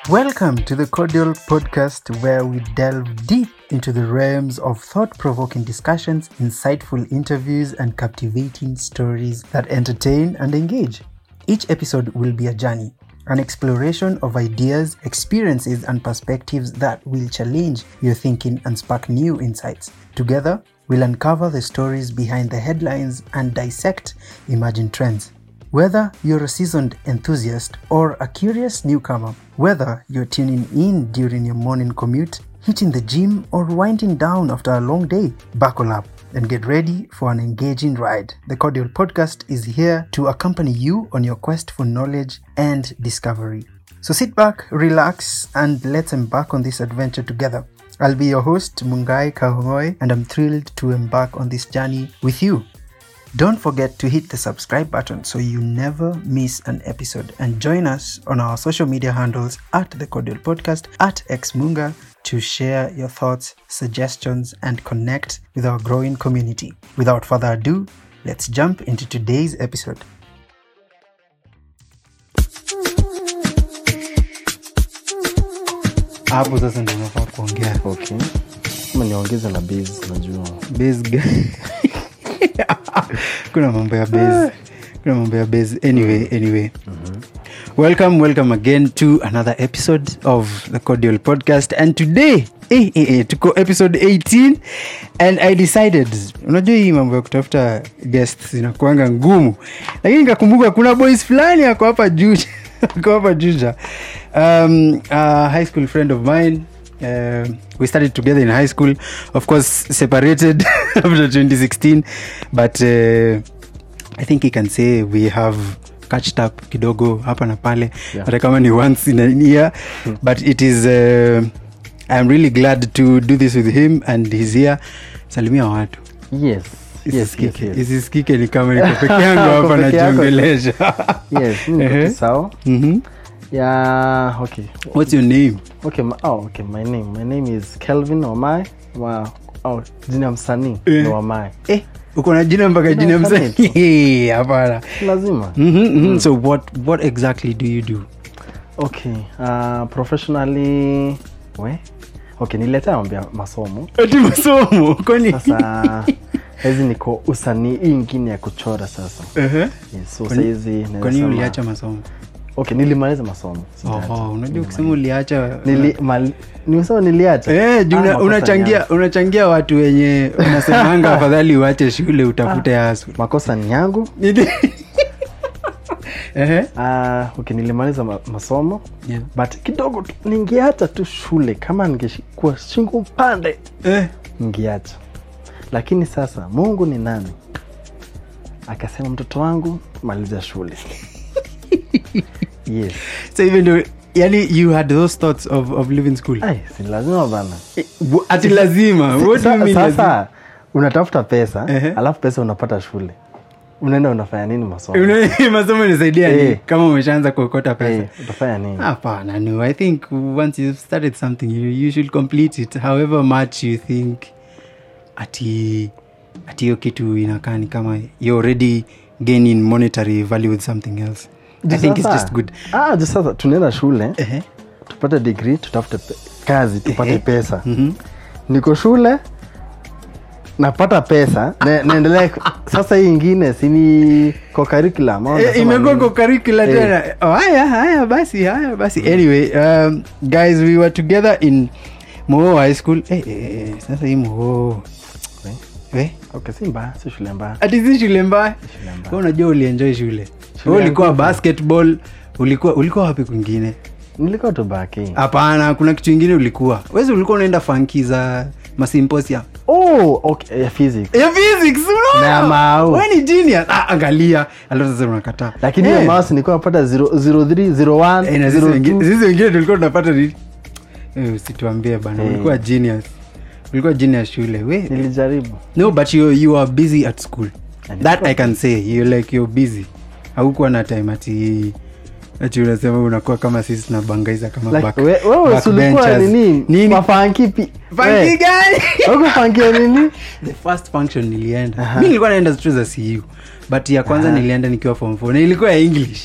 Welcome to the Cordial Podcast, where we delve deep into the realms of thought provoking discussions, insightful interviews, and captivating stories that entertain and engage. Each episode will be a journey, an exploration of ideas, experiences, and perspectives that will challenge your thinking and spark new insights. Together, we'll uncover the stories behind the headlines and dissect emerging trends. Whether you're a seasoned enthusiast or a curious newcomer, whether you're tuning in during your morning commute, hitting the gym, or winding down after a long day, buckle up and get ready for an engaging ride. The Cordial Podcast is here to accompany you on your quest for knowledge and discovery. So sit back, relax, and let's embark on this adventure together. I'll be your host, Mungai Kahongoi, and I'm thrilled to embark on this journey with you. Don't forget to hit the subscribe button so you never miss an episode and join us on our social media handles at the Cordial Podcast at Xmunga to share your thoughts, suggestions, and connect with our growing community. Without further ado, let's jump into today's episode. Hapo sasa ndio unafaa kuongea okay ama niongeze na base najua base guy. kuna mambo ya base kuna mambo ya base anyway anyway welcome welcome again to another episode of the cordial podcast and today eh, eh, eh, tuko episode 18 and i decided unajua hii mambo ya kutafuta guests inakuanga ngumu lakini nikakumbuka kuna boys fulani ako hapa juja ako hapa juja um, a high school friend of mine uh, we started together in high school of course separated after 2016 but uh, i think he can say we have catched up kidogo hapa na pale Yeah. hata kama ni once in a year but it is uh, i'm really glad to do this with him and he's here salimia watu yes yes, yes, Isisikike- yes. isisikike ni kama niko peke yangu hapa Uko peke yako. najiongelesha yes mi niko Ehe. tu sawa Mhm. yeah okay what's your name okay my, oh, okay my name my name is kelvin omai wa oh, jina ya msanii Eh. ni omai eh, uko na jina mpaka Jina jina msanii tu. msanii hapana lazima Mhm, mhm. so what what exactly do you do okay uh, professionally we okay nililetea mambo ya masomo ati masomo kwani sasa hizi niko usanii hii ingine ya kuchora sasa Ehe. yes, so Kwani- sahizi naweza kwani sema- uliacha masomo okay nilimaliza masomo sijaacha. Oho, unajua kusema uliacha Nili, mal, nimesema niliacha Eh, juu Ah, una- makosa unachangia ni unachangia watu wenye unasemanga afadhali uache shule utafute hasu yangu. makosa ni yangu Ehe. uh, okay, nilimaliza ma, masomo Yeah. but kidogo tu ningeacha tu shule kama ningekuwa shingo upande Eh, ningeacha lakini sasa mungu ni nani akasema mtoto wangu maliza shule yes so even though yani you had those thoughts of, of leaving school Ai, si lazima bana Eh, w- ati lazima what do you Sa- mean lazima? sasa unatafuta pesa Ehe. alafu pesa unapata shule unaenda unafanya nini masomo Una- masomo nisaidia ni Eh. kama umeshaanza kuokota pesa Eh, utafanya nini hapana no i think once you've started something you, you should complete it however much you think ati ati hiyo kitu inakaa ni kama you're already gaining monetary value with something else i think it's Sasa- just good ah, ju sasa tunaenda shule Ehe. tupate degree tutafute pe- kazi tupate Ehe. pesa Mhm. niko shule napata pesa na, naendelea sasa hii ingine sini kwa curriculum au Eh, nasema imekuwa nini? kwa curricula Eh. tena oh, haya haya basi haya basi anyway um, guys we were together in moo high school eh, eh, eh, sasa hii moo Eh, eh? okay si mbaya si shule mbaya ati si shule mbaya shule mbaya. Wewe unajua ulienjoy shule Shule Wewe ulikuwa yangu- basketball ulikuwa ulikuwa wapi kwingine nilikuwa tu baki hapana kuna kitu ingine ulikuwa wezi ulikuwa unaenda fanki za masimposia oh, okay, ya physics ya physics unaona? Na mau. Wewe ni genius ah, angalia alafu sasa unakataa lakini Eh, hiyo mouse nilikuwa napata 03 01 eh, na sisi wengine- 02 sisi wengine tulikuwa tunapata nini Eh, usituambie bana Eh. ulikuwa genius ulikuwa genius shule we nilijaribu no but you, you are busy at school And that i can say you like you're busy haukuwa na time ati ati unasema unakuwa kama sisi tunabangaiza kama Like, back- we- wewe si ulikuwa backbenchers. nini Nini? mafanki pi Funky we, gani? Huko funky ya nini the first function nilienda Aha. mi nilikuwa naenda tu za cu but ya kwanza Aha. nilienda nikiwa form four na ilikuwa ya english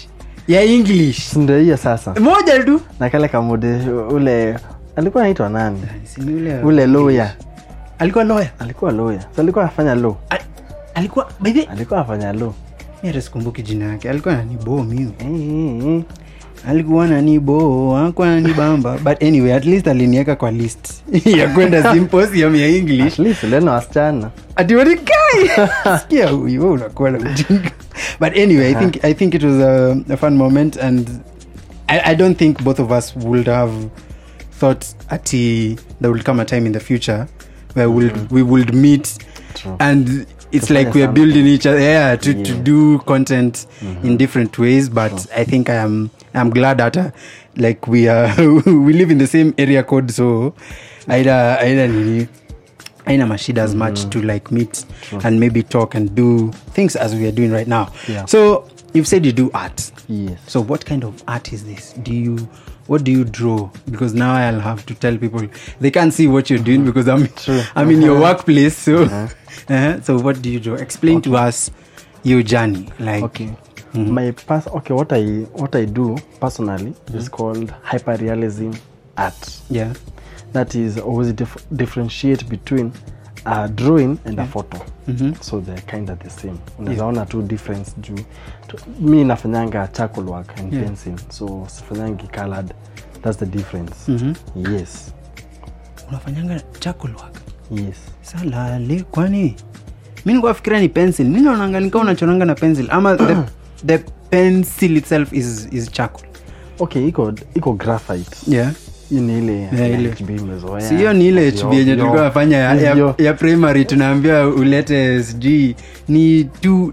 ya english sindo hiyo sasa moja tu na kale kamude ule alikuwa anaitwa nani Si ni ule ule lawyer alikuwa lawyer alikuwa lawyer so alikuwa afanya law Al- alikuwa by the alikuwa afanya law mi hata sikumbuki jina yake alikuwa nanibo miu Eh, eh, eh. alikuwa nanibo akuwa nanibamba but anyway at least alinieka kwa list ya kwenda symposium ya english At least leno wasichana atiwatikai sikia huyu wewe unakuwa na ujinga but anyway I think, i think it was a, a fun moment and I, i don't think both of us would have thought ati there will come a time in the future where we'll, we would meet True. and it's To like find we're something. building each other yeah to, to Yeah. do content in different ways but i think i am i'm glad that uh, like we are we live in the same area code so aida aida nini aina mashida as much to like meet and maybe talk and do things as we are doing right now Yeah. so you've said you do art yes so what kind of art is this do you what do you draw because now i'll have to tell people they can't see what you're doing because i'm True. i'm in your workplace so uh-huh. so what do you draw explain to us your journey like okay my pers- okay what i what i do personally is called hyperrealism art yeah that is always dif- differentiate between a drawing and a photo so they're kind of the same unawezaona tu difference juu tu- mi nafanyanga charcoal work and Yeah. pencil so sifanyangi colored that's the difference yes unafanyanga charcoal work yes salale kwani mi nikuafikiria ni pencil mi naonanga nikaa unachoranga na pencil ama the, the pencil itself is, is charcoal okay iko iko graphite yeah hii ni ile Yeah, ya ile. HB imezoea. si hiyo ni ile Ovyo, hb yenye ovyo. tulikuwa nafanya ya, ya, Ovyo. ya primary tunaambia ulete sijui ni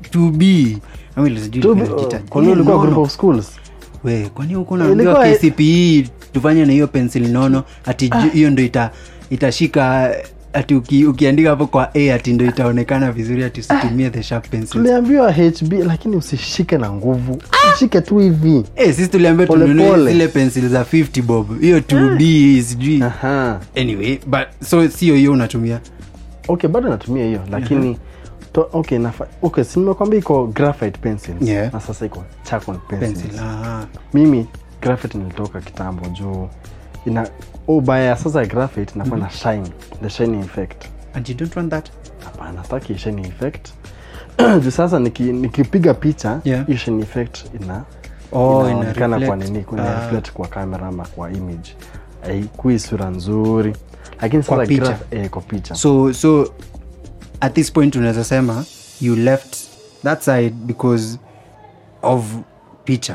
2b ama ile sijui Tu- ilikuwa inajiita- kwa nini ile ulikuwa nono. group of schools we kwani huko naambiwa Ilikuwa- kcpe tufanye na hiyo pencil nono ati ju- hiyo ndo ita, itashika ati uki, ukiandika hapo kwa a ati ndo itaonekana vizuri ati usitumie the sharp pencil tuliambiwa hb lakini usishike na nguvu shike tu hivi Eh, sisi tuliambia Pole tununue pole. zile pencil za 50 bob hiyo 2b sijui Aha. anyway but so sio hiyo unatumia okay bado natumia hiyo lakini to, okay, nafa, okay si nimekwambia iko graphite pencil Yeah. na sasa iko charcoal pencil, pencil ah. mimi graphite nilitoka kitambo juu ina ubaya sasa graphite inakuwa na shine the shining effect and you don't want that hapana staki shining effect juu sasa niki- nikipiga picha Yeah. hiyo shining effect ina Oh, ina inaonekana kwa reflect. nini kuna Ah. reflect kwa kamera ama kwa image haikui sura nzuri lakini Kwa sasa picha. graph- eh, kwa picha so so at this point unaweza sema you left that side because of picha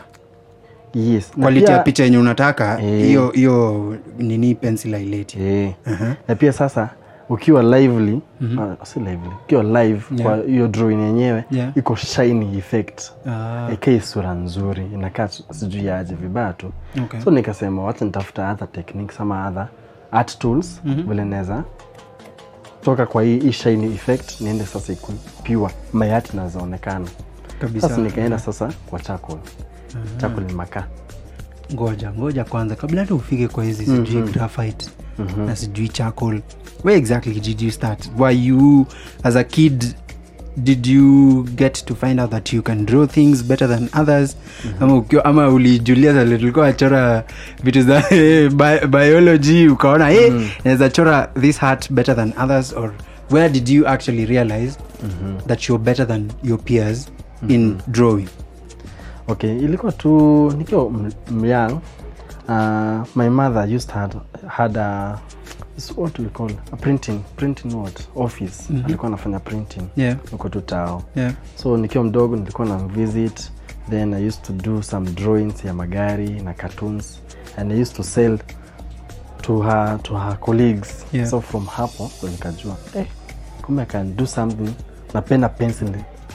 yes na quality pia- ya picha yenye unataka Eh. hiyo hiyo nini pencil aileti Eh. na pia sasa ukiwa lively ah, si lively ukiwa live Yeah. kwa hiyo drawing yenyewe Yeah. iko shiny effect Ah. ikai sura nzuri inakaa tu- sijui aje vibaya tu Okay. so nikasema wacha nitafuta other techniques ama other art tools vile naweza toka kwa hii hii shiny effect niende sasa iku pure mayati nazaonekana kabisa sasa nikaenda sasa kwa charcoal charcoal ni makaa ngoja ngoja kwanza kabla hata ufike kwa hizi sijui graphite na sijui charcoal where exactly did you start were you as a kid did you get to find out that you can draw things better than others ama, ukiwa, ama ulijulia zale tulikuwa achora vitu za bi- biology ukaona hey, naweza chora this heart better than others or where did you actually realize that you're better than your peers in drawing okay ilikuwa tu nikiwa m- m- young uh, my mother used to had, had a is what we call a printing printing what office alikuwa anafanya printing yeah uko tu tao yeah so nikiwa mdogo nilikuwa na visit then i used to do some drawings ya magari na cartoons and i used to sell to her, to her colleagues Yeah. so from hapo ndo nikajua eh, kumbe i can do something napenda pencil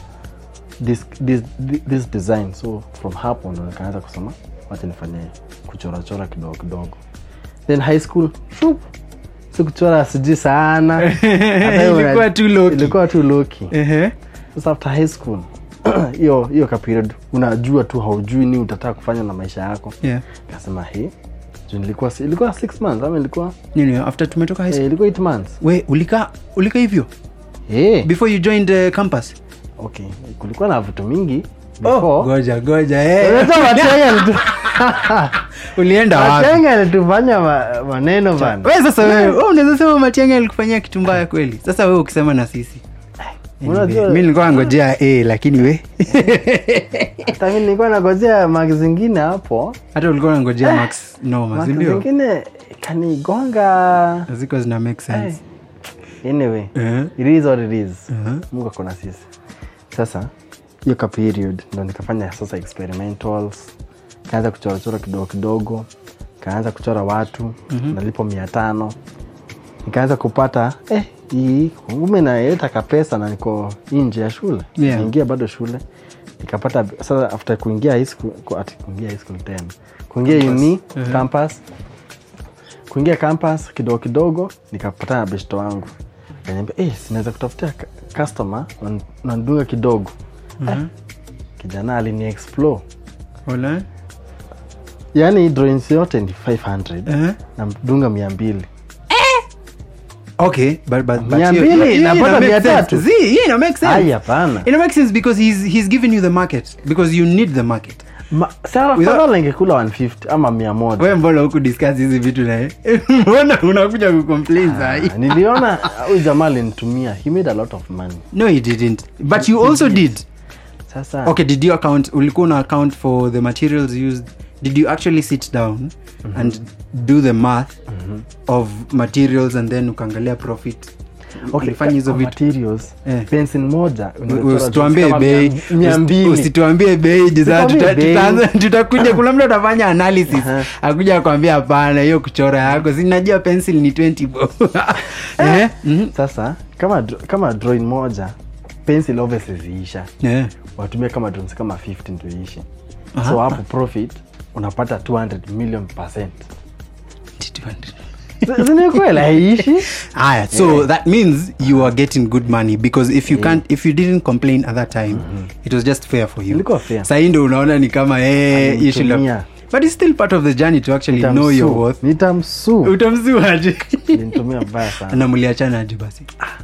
this, this, this design so from hapo ndo nikaanza kusema wacha nifanye kuchorachora kidogo kidogo then high school shup, sikuchora sijui sana Hata hiyo Ilikuwa una- tu low-key. ilikuwa tu loki uh-huh. sasa after high school hiyo hiyo ka period unajua tu haujui ni utataka kufanya na maisha yako yeah kasema he juu nilikuwa si- ilikuwa six months ama ilikuwa nini after tumetoka high eh, school ilikuwa eight months we ulika ulika hivyo eh before you joined the campus okay kulikuwa na vitu mingi oh, before goja goja eh. Unajua Matiang'i alitu- ulienda wapi Matiang'i alitufanya ma- maneno bana we sasa wewe wewe unaweza sema matiangi alikufanyia kitu mbaya kweli sasa wewe ukisema na sisi Unajua- Anyway, mi nilikuwa ngojea a lakini we hata mi nilikuwa nagojea mak zingine hapo hata ulikuwa nangojea max noma mak sindio zingine kanigonga ziko zina make sense anyway Eh, it is what it is eh. mungu akona sisi sasa hiyo ka period ndo nikafanya sasa experimentals kaanza kuchorachora kidogo kidogo kaanza kuchora watu mm-hmm. nalipo mia tano nikaanza kupata eh, hii kumbe naeleta kapesa na niko nje ya shule Yeah. naingia bado shule nikapata sasa after kuingia high school ku- ati kuingia high school tena kuingia uni Mhm. campus kuingia campus kidogo kidogo nikapatana na beshto wangu kaniambia eh, sinaweza kutafutia ka- customer nan- nandunga kidogo Mhm. kijana alini explore Wala? yaani drawings yote ni 500 Eh? namdunga mia mbili okay but, but, but Mia hiyo- mbili, hiyo- hiyo napata ina make mia sense. tatu. Zii, hiyo ina make sense. ai hapana Ina make sense because he's, he's given you the market because you need the market Ma- sara Without- fadhala ingekula 150 ama mia moja we mbona huku discuss hizi vitu naye mbona unakuja kucomplain sahi Ah, niliona huyu jamaa alinitumia he made a lot of money no he didn't but you also did sasa okay did you account ulikuwa una account for the materials used did you actually sit down and do the math of materials and then ukaangalia profit okay, ulifanya hizo kwa vitu materials Eh. pencil moja unachora usituambie kama bei mia- mia mbili usituambie bei juu sasa Usituambie tuta- bei. tutaanza- tutakuja kuna mtu atafanya analysis Aha. akuja akwambia hapana hiyo kuchora yako sinajua pencil ni 20 bo Eh, mhm. sasa kama dr- kama drawing moja pencil obviously ziisha Eh. watumia kama drawings kama 50 ndio iishe Aha. so hapo profit unapata 200 million percent zinikweli haiishi Aya, so that means you are getting good money because if you can't if you didn't complain at that time it was just fair for you Ilikuwa fair. sahii ndo unaona ni kama eh, you should have- Alinitumia. but it's still part of the journey to actually know your worth nitamsuu utamsuaje nitumia mbaya sana na mliachanaje basi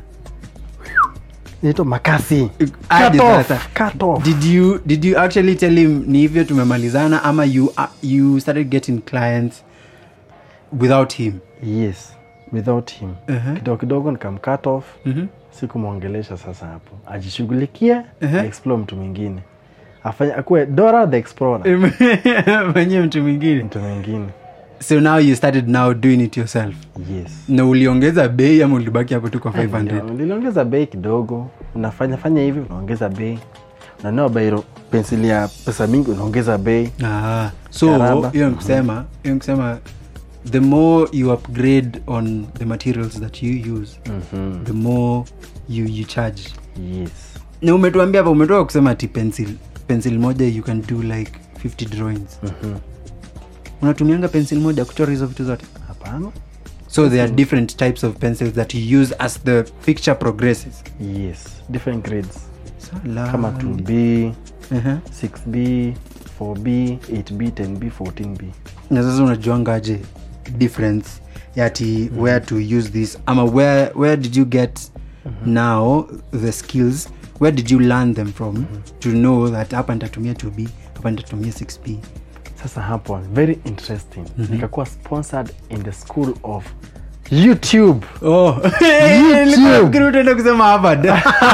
nito makasi Aje Cut off, sasa. cut off. did you did you actually tell him ni hivyo tumemalizana ama you uh, you started getting clients without him yes without him Uh-huh. kidogo kidogo nikamcut off Mhm. sikumwongelesha sasa hapo ajishughulikie Uh-huh. explore mtu mwingine afanye akuwe dora the explorer mwenye mtu mwingine mtu mwingine so now you started now doing it yourself yes na uliongeza bei ama ulibaki hapo tu kwa 500 Nilio- niliongeza bei kidogo unafanya fanya hivi unaongeza bei unanua bairo pensili ya pesa mingi unaongeza bei Ah, so Karaba. hiyo nikusema hiyo nikusema the more you upgrade on the materials that you use Mhm. the more you, you charge yes na umetuambia hapa umetoka kusema ati pencil pencil moja you can do like 50 drawings Mhm. unatumianga pencil moja kuchora hizo vitu zote hapana so there are different types of pencils that you use as the picture progresses yes different grades Salad. kama 2b uh-huh. 6b 4b 8b 10b 14b na sasa unajuangaje difference yati where to use this ama where, where did you get now the skills where did you learn them from to know that hapa nitatumia 2b hapa nitatumia 6b sasa hapo very interesting nikakuwa sponsored in the school of youtube oh. YouTube. utaenda kusema harvard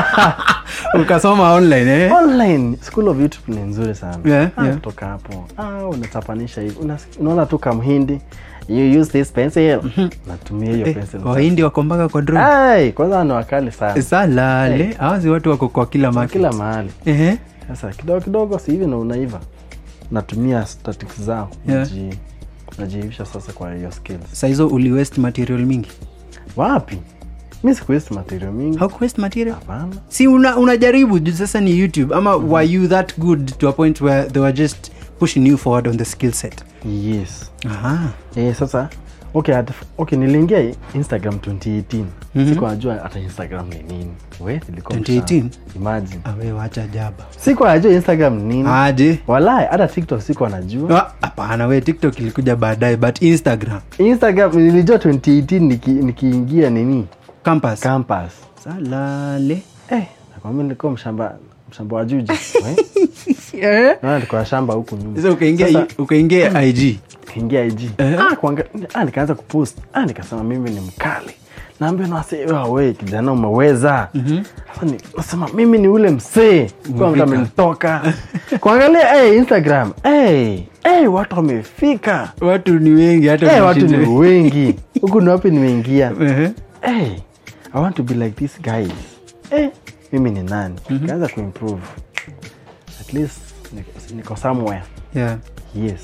ukasoma online eh? online school of youtube ni nzuri sana Yeah, Ah, yeah. kutoka hapo ah, unatapanisha hivi Una- unaona tu kamhindi you use this pencil natumia hiyo Eh, pencil wahindi wako mpaka kwa drone Ai, kwanza ni wakali sana salale awazi watu wako kwa kila Kwa market. kila mahali Ehe. sasa kidogo kidogo si hivi na unaiva natumia statics zao Yeah. naji- najiivisha sasa kwa hiyo skills Saa hizo uli waste material mingi wapi mi sikuwesti material mingi haukuwaste material hapana si una, unajaribu juu sasa ni youtube ama were you that good to a point where they were just pushing you forward on the skill set yes Aha. eh, sasa okay, at, okay niliingia instagram 2018 Mhm. siku najua hata instagram ni nini we nilikuwa 2018? mshamba. imagine awe wacha jaba siku najua instagram ni nini aje walai hata tiktok siku anajua Ah, hapana we tiktok ilikuja baadaye but instagram instagram nilijua 2018 niki- nikiingia nini campus campus salale eh, nakwambia nilikuwa mshamba mshamba wa juji we? Eh? naona tuko na shamba huku nyuma Sasa ukaingia Sasa- ukaingia ig kaingia ig ah, kuanga, ah, nikaanza kupost ah, nikasema mimi ni mkali naambia nasewe kijana umeweza sasa ni, nasema mimi ni ule msee kwanza Umefika. amenitoka kuangalia hey, instagram hey, hey, watu wamefika watu ni wengi hata hey, watu ni kushinda- wengi huku ni wapi nimeingia Ehe. hey, i want to be like these guys hey, mimi ni nani kaanza kuimprove at least niko- niko somewhere yeah yes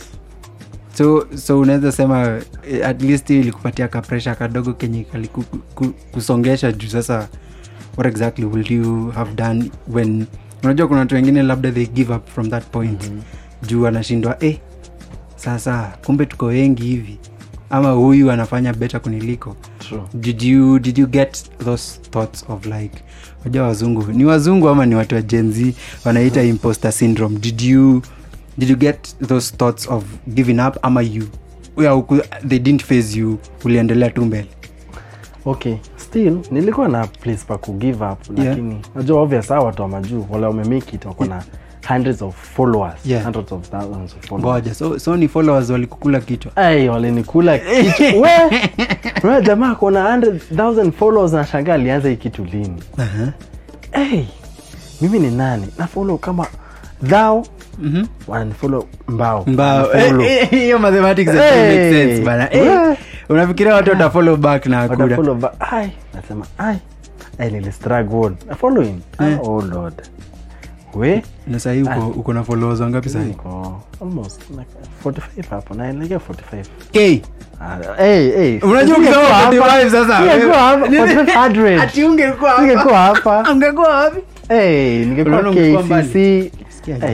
so so unaweza sema eh, at least hiyo ilikupatia kapresha kadogo kenye kalikusongesha juu sasa what exactly will you have done when unajua kuna watu wengine labda they give up from that point mm-hmm. juu anashindwa eh, sasa kumbe tuko wengi hivi ama huyu anafanya better kuniliko true did you, did you get those thoughts of like unajua wazungu ni wazungu ama ni watu wa gen z wanaita imposter syndrome did you did you get those thoughts of giving up ama you yeah, uku- they didn't phase you uliendelea tu mbele okay still nilikuwa na place pa ku give up Yeah. lakini najua obvious hawa watu wa majuu wale wamemake it wako na hundreds of followers Yeah. hundreds of thousands of followers ngoja so, so ni followers walikukula kichwa Ay, walinikula kichwa we Wewe jamaa kona 100000 followers na shangaa alianza hii kitu lini uh-huh. hey, mimi ni nani na follow kama thou mm-hmm. wananifollow mbao mbao Wanafollow. Eh, eh, hiyo mathematics Hey. hey. make sense bana eh, Yeah. unafikiria watu watafollow back na hakuna Watafollow ba- ai nasema ai ai nilistruggle na following Eh. oh lord we na sahii uko, uko na followers wangapi sahii niko almost like 45 hapo naelekea 45 k Ah, hey, hey. unajua Singekuwa ukisema hapa. 45 sasa Singekuwa hapa, Nini? 4500. Ati ungekuwa hapa. Singekuwa hapa ungekuwa wapi hey, ningekuwa Unaona ungekuwa kcc mbali. Hey.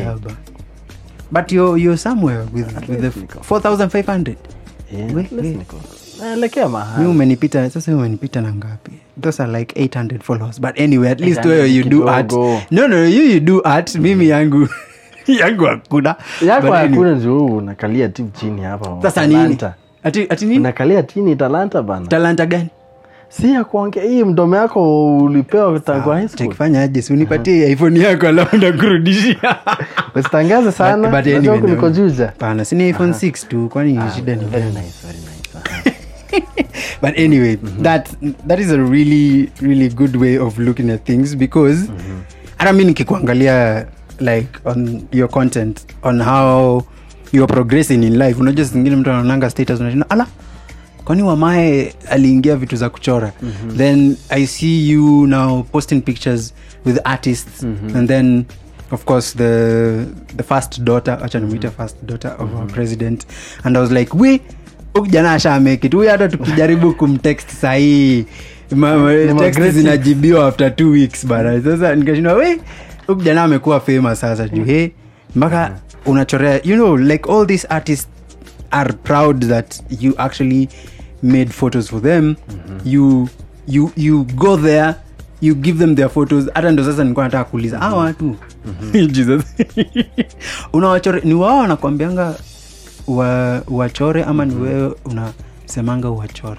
but you're, you're somewhere with, with the niko. 4500 Yeah, We- at least we. niko. naelekea mi mahali umenipita sasa umenipita na ngapi those are like 800 followers but anyway at least 800 wewe you do art kidogo. no no you you do art mimi yangu yangu hakuna yako But anyway. hakuna ndio unakalia tu chini hapa sasa nini Talanta. ati, ati nini unakalia chini talanta bana talanta gani si ya kuongea hii mdomo yako ulipewa tangu high school takifanya aje si unipatie iphone yako alafu ndakurudishia usitangaze sana But- but Unajua anyway, huku no. niko juja pana sini iphone 6 tu kwani shida ni Very gani nice, very nice. Aha. but anyway that that is a really really good way of looking at things because hata mi nikikuangalia like on your content on how you're progressing in life unajua zingine mtu anaonanga status unashinda ala kwani wamae aliingia vitu za kuchora then i see you now posting pictures with artists and then of course the the first daughter acha nimwite first daughter of our president and i was like we huyu jana ashamake it huyu hata tukijaribu kumtext sahii ma- ma- text aggressive. zinajibiwa after two weeks bana sasa nikashindwa we huyu jana amekuwa famous sasa juu he mpaka unachorea you know like all these artists are proud that you actually made photos for them you you you go there you give them their photos hata ndo sasa nilikuwa nataka kuuliza mm watu jesus unawachore ni wao wanakwambianga wa, wachore ama ni wewe unasemanga uwachore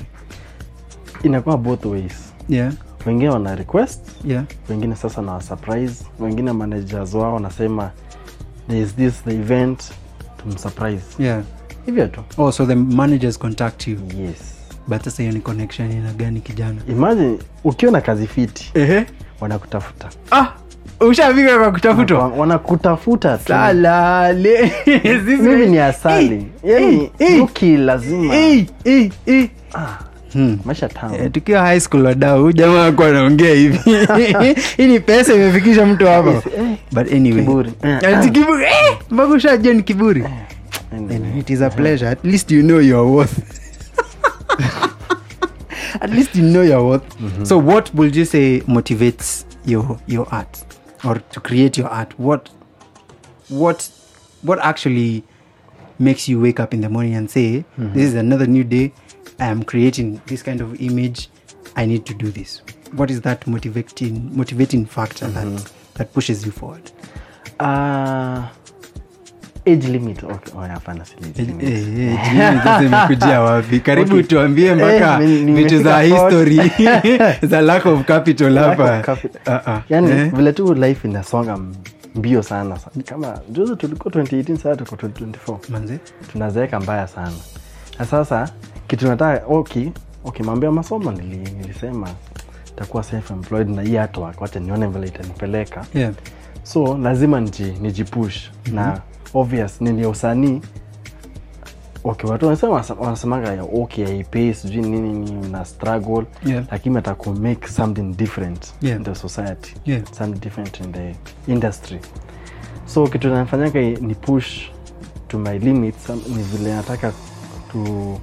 inakuwa both ways yeah wengine wana request yeah wengine sasa na surprise wengine managers wao wanasema there is this the event tumsurprise yeah hivyo tu oh so the managers contact you yes but sasa hiyo ni connection ina gani kijana imagine ukiwa na kazi fiti ehe wanakutafuta ah ushafika kwa kutafutwa Wana- wanakutafuta tu salale mimi ni asali yani yuki lazima ah, Hmm. maisha tamu Eh, tukiwa high school wadau huyu jamaa akuwa anaongea hivi hii ni pesa imefikisha mtu hapa Eh, but anyway Kiburi. Eh, Ati kiburi eh, mpaka ushajua ni kiburi anyway. Anyway, it is a pleasure at least you know your worth at least you know your worth so what would you say motivates your your art or to create your art what what what actually makes you wake up in the morning and say this is another new day i am creating this kind of image i need to do this what is that motivating motivating factor that that pushes you forward Ah, age limit okay. oh, hapana si age Eh, limit. eh, eh, jini sasa imekujia wapi karibu Okay. tuambie mpaka Eh, ni- vitu za nimefika thought. history za lack of capital Lack of hapa capi- Ah, ah. yani Eh? vile tu life inasonga mbio sana sa- kama juzi tulikuwa 2018 saa tuko 2024 manze tunazeeka mbaya sana na sasa kitu nataka okay, okay mambo ya masomo nili, nilisema takuwa self employed na hii artwork wacha nione vile itanipeleka yeah. so lazima niji, nijipush mm-hmm. na obvious nini usanii okay watu wanasema wanasemanga ya okay haipei sijui nini ni una struggle Yeah. lakini ataku make something different Yeah. in the society Yeah. something different in the industry so kitu nafanyanga ni push to my limits am- ni vile nataka to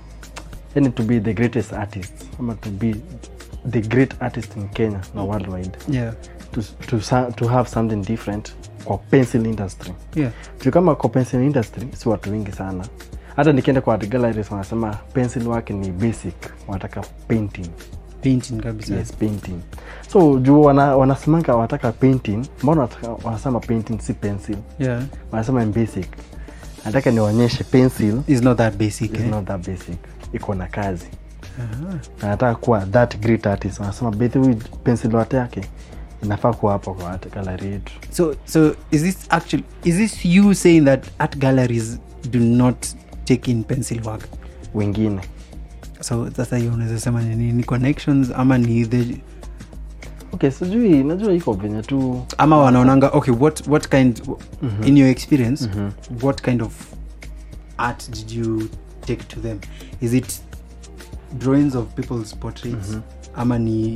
yani to be the greatest artist ama to be the great artist in kenya na worldwide Yeah. to, to, sa- to have something different kwa pencil industry Yeah. juu kama kwa pencil industry si watu wengi sana hata nikienda kwa art galleries wanasema pencil work ni basic wanataka painting painting kabisa yes painting so juu wana, wanasemanga wanataka painting mbona wanataka- wanasema painting si pencil yeah. wanasema ni basic nataka nionyeshe pencil is not that basic is eh? not that basic iko na kazi Aha. na nataka kuwa that great artist wanasema bethu pencil wate yake inafaa kuwa hapo kwa art gallery yetu so so is this actually is this you saying that art galleries do not take in pencil work wengine so sasa hiyo unaweza sema ni nini? ni connections ama ni the okay sijui najua iko venye tu ama wanaonanga okay what what kind in your experience what kind of art did you take to them is it drawings of people's portraits ama ni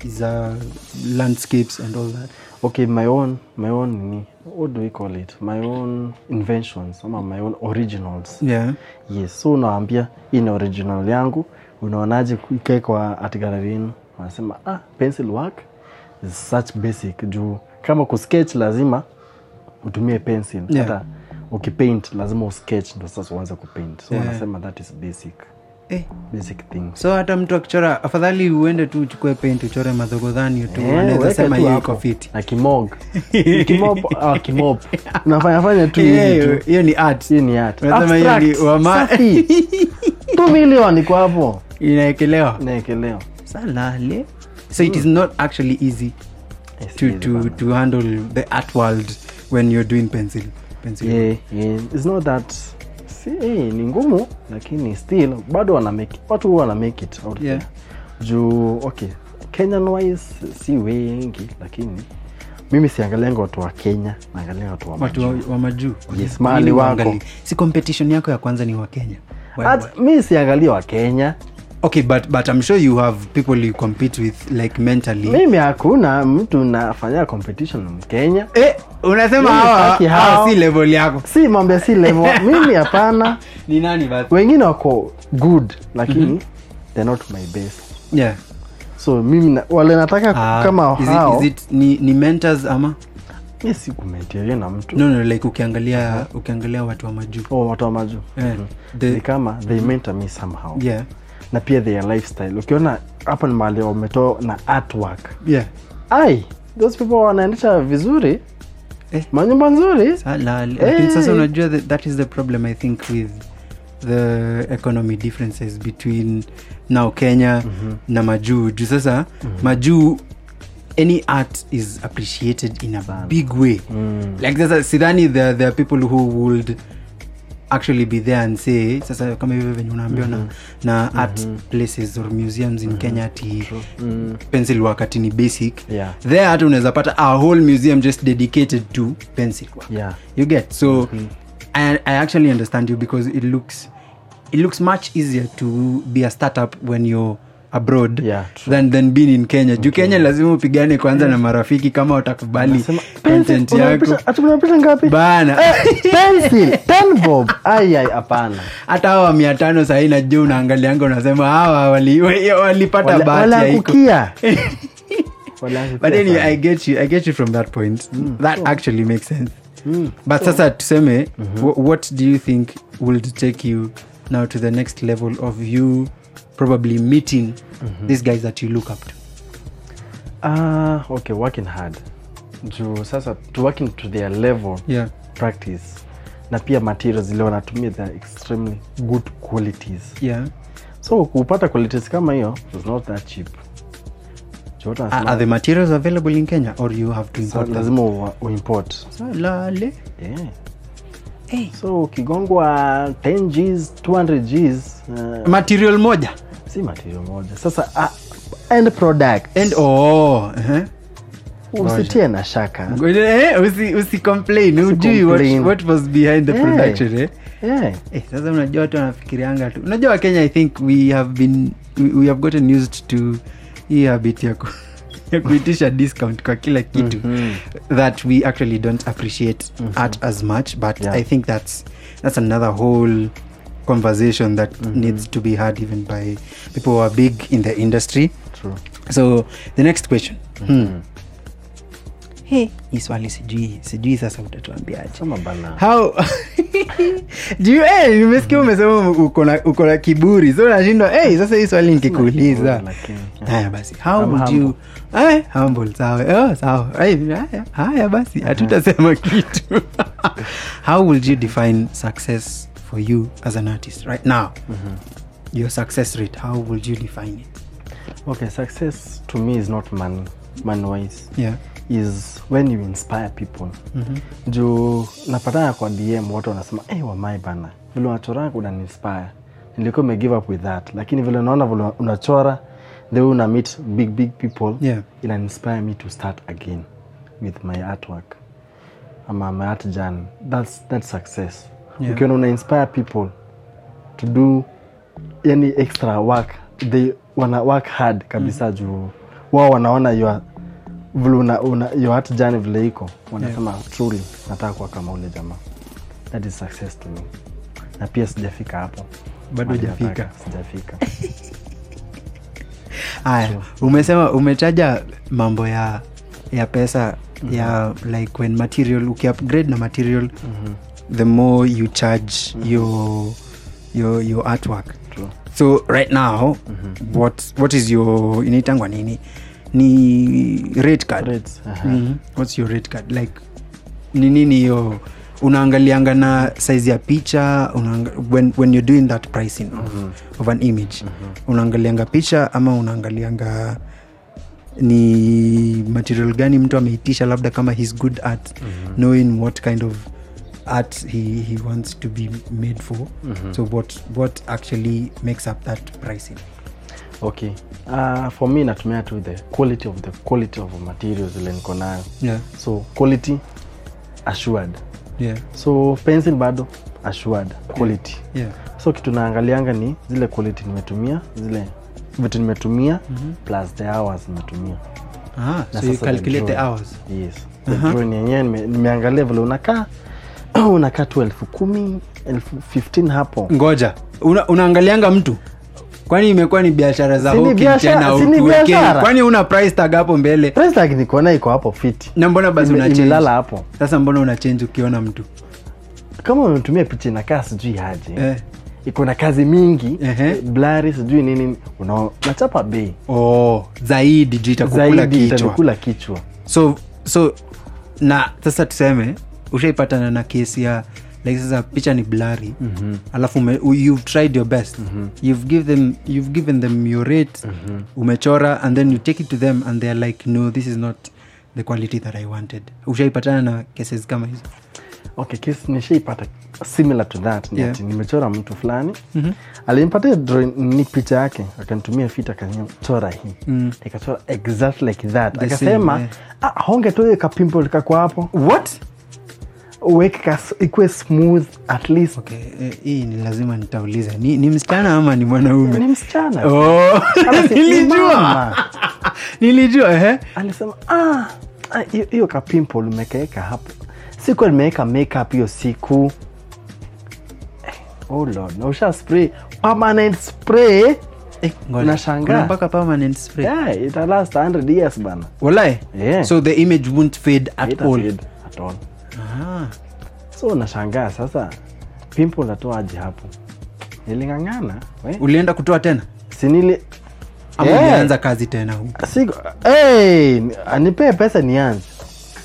za landscapes and all that okay my own my own nini what do we call it my own inventions ama my own originals yeah yes so unawaambia hii ni original yangu unaonaje ikae kwa art gallery yenu wanasema ah pencil work is such basic juu kama kusketch lazima utumie pencil Yeah. hata ukipaint lazima usketch ndo sasa uanze kupaint so Yeah. wanasema that is basic eh. basic things so hata mtu akichora afadhali uende tu uchukue paint uchore madhogodhani tu Eh, anaweza weka sema tu hiyo hapo. iko fiti na kimog kimop ah, kimop unafanya fanya tu Eh, hivi hiyo tu hiyo ni art hiyo ni art Unasema hiyo ni Abstract, wama- safi. two million iko hapo inaekelewa naekelewa salale so it is not actually easy Yes, to, yes, to, bana. to handle the art world when you're doing pencil pencil yeah, yeah. It's not that si, eh, ni ngumu lakini still bado wana make it. watu huwa wana make it out Yeah. there. juu okay kenyan wise si wengi lakini mimi siangalianga watu wa kenya naangalia watu wa watu wa, majuu. wa majuu Yes, mahali wako. si competition yako ya kwanza ni wa kenya Why- Hata- why? mi siangalia wa kenya okay but, but i'm sure you have people you compete with like mentally mimi hakuna mtu nafanya competition mkenya eh, unasema Mimi hawa sitaki hawa hao. si level yako si mambo ya si level mimi hapana ni nani basi wengine wako good lakini they're not my best yeah so mimi na, wale nataka Ah, kama is hao it, is it ni, ni mentors ama mi si kumenteria na mtu no no like ukiangalia ukiangalia watu wa majuu oh, watu wa majuu Yeah. Mhm. The- ni kama they mentor me somehow yeah na pia their lifestyle ukiona hapa ni mahali wametoa na artwork yeah ai those people wanaendesha vizuri Eh. manyumba nzuri Sala, lakini sasa Hey. unajua that, that is the problem i think with the economy differences between now kenya na majuu juu sasa majuu any art is appreciated in a big way like sasa sidhani there, there are people who would actually be there and say sasa kama hivyo venye unaambiwa na, na art places or museums in kenya ati mm. pencil work ati ni basic Yeah. there hata unaweza pata a whole museum just dedicated to pencil work yeah you get so I, i actually understand you because it looks it looks much easier to be a startup when you're abroad Yeah, true. than, than being in kenya juu kenya lazima upigane kwanza na marafiki kama watakubali Nasema, content pencil, yako unapisha- ati unapisha ngapi bana pencil ten bob ai ai hapana hata hawa mia tano sahii najua unaangalianga unasema hawa wali- wa- walipata Wala- bahati haiko walaangukia. Walaangukia but anyway sana. i get you i get you from that point that actually makes sense but sasa tuseme wh- what do you think will take you now to the next level of you probably meeting these guys that you look up to Ah, okay working hard juu sasa to working to their level yeah practice na pia materials zile wanatumia they are extremely good qualities yeah so kupata qualities kama hiyo is not that cheap Chote are, anasema, are the materials available in kenya or you have to so import them? lazima u- uimport So, lale yeah. hey. so ukigongwa 10 gs 200 gs uh, material moja si material moja sasa uh, end product and oh uh-huh. usitie na shaka Eh, usi, usi complain ujui what, complain. what was behind the Yeah. production eh? yeah. Eh, sasa unajua watu wanafikirianga tu unajua wakenya i think we have been we, we have gotten used to hii habit ya, ku, ya kuitisha discount kwa kila kitu Mhm. that we actually don't appreciate art as much but Yeah. i think that's that's another whole conversation that needs to be had even by people who are big in the industry True. so the next question hmm. hey, hii swali sijui sijui sasa utatuambiaje Sema bana how do you eh, nimesikia umesema uko na uko na kiburi so nashindwa hey, sasa hii swali nikikuuliza Lakini, haya basi how I'm would you eh, humble sawa oh, sawa Eh, haya, haya basi hatutasema kitu how would you define success for you as an artist right now your success rate how would you define it okay success to me is not money money wise yeah is when you inspire people juu napatana kwa dm watu wanasema hey, wamai bana vile unachoranga unaninspire nilikuwa me give up with that lakini vile naona vile unachora the way una meet big big people Yeah. ina inspire me to start again with my artwork ama my art journey that's, that's success Yeah. ukiona una inspire people to do yani extra work they wana work hard kabisa juu wao wanaona your vile una, una, your art journey vile iko wanasema truly nataka kuwa kama ule jamaa that is success to me na pia sijafika hapo Bado Mahali hujafika. nataka, sijafika haya umesema umetaja mambo ya ya pesa ya like when material ukiupgrade na material the more you charge your, your, your artwork True. so right now what, what is your inaitangwa nini ni rate card Rates, aha. Mhm. what's your rate card like ni nini hiyo unaangalianga na size ya picha unaanga, when, when you're doing that pricing of, of an image unaangalianga picha ama unaangalianga ni material gani mtu ameitisha labda kama his good at knowing what kind of art he, he wants to be made for so what, what actually makes up that pricing okay uh, for me natumia tu the quality of the quality of materials ile niko nayo yeah so quality assured yeah so pencil bado assured quality yeah so kitu naangalianga ni zile quality nimetumia zile vitu nimetumia plus the hours nimetumia ah, Na so you sasa the calculate the drawing. hours yes the drawing yenyewe nime- nimeangalia vile unakaa unakaa tu elfu kumi elfu 15 hapo ngoja una, unaangalianga mtu kwani imekuwa ni biashara za Si ni hawking biashara- tena si ni utuwekee. biashara? kwani una price tag hapo mbele price tag nikuona iko hapo fiti na mbona basi Ime- una change? imelala hapo sasa mbona una change ukiona mtu kama umetumia picha inakaa sijui aje eh. iko na kazi mingi Ehe. blari sijui nini una- nachapa bei oh, zaidi juu itakukula zaidi kichwa itanikula kichwa so so na sasa tuseme ushaipatana na kesi ya like sasa picha ni blari mm-hmm. alafu ume, u- you've tried your best mm-hmm. you've, give them, you've given them your rate mm-hmm. umechora and then you take it to them and they're like no this is not the quality that i wanted ushaipatana na cases kama hizo okay kesi nishaipata similar to that ni Yeah. ati nimechora mtu fulani mm-hmm. alinipatia drawing ni picha yake akanitumia fit akachora hii mm. ikachora exactly like that The akasema same, yeah. ah, honge tu kapimple kako hapo what uweke kas- ikuwe smooth at least okay eh, hii ni lazima nitauliza ni, ni msichana ama ni mwanaume ni msichana oh. Alafu ni nilijua mama. nilijua ehe alisema "Ah, ah, hiyo hiyo kapimple umekaeka hapo siku nimeweka makeup hiyo siku Eh, oh lord na usha spray permanent spray Eh, ngoja. Unashangaa. Kuna mpaka permanent spray yeah, ita last 100 years bana walai Yeah. so the image won't fade at Haita all fade at all ah. so unashangaa sasa pimple natoaje hapo niling'ang'ana we. ulienda kutoa tena sinili ama Yeah. ulianza kazi tena huku Siku, hey, anipee pesa nianze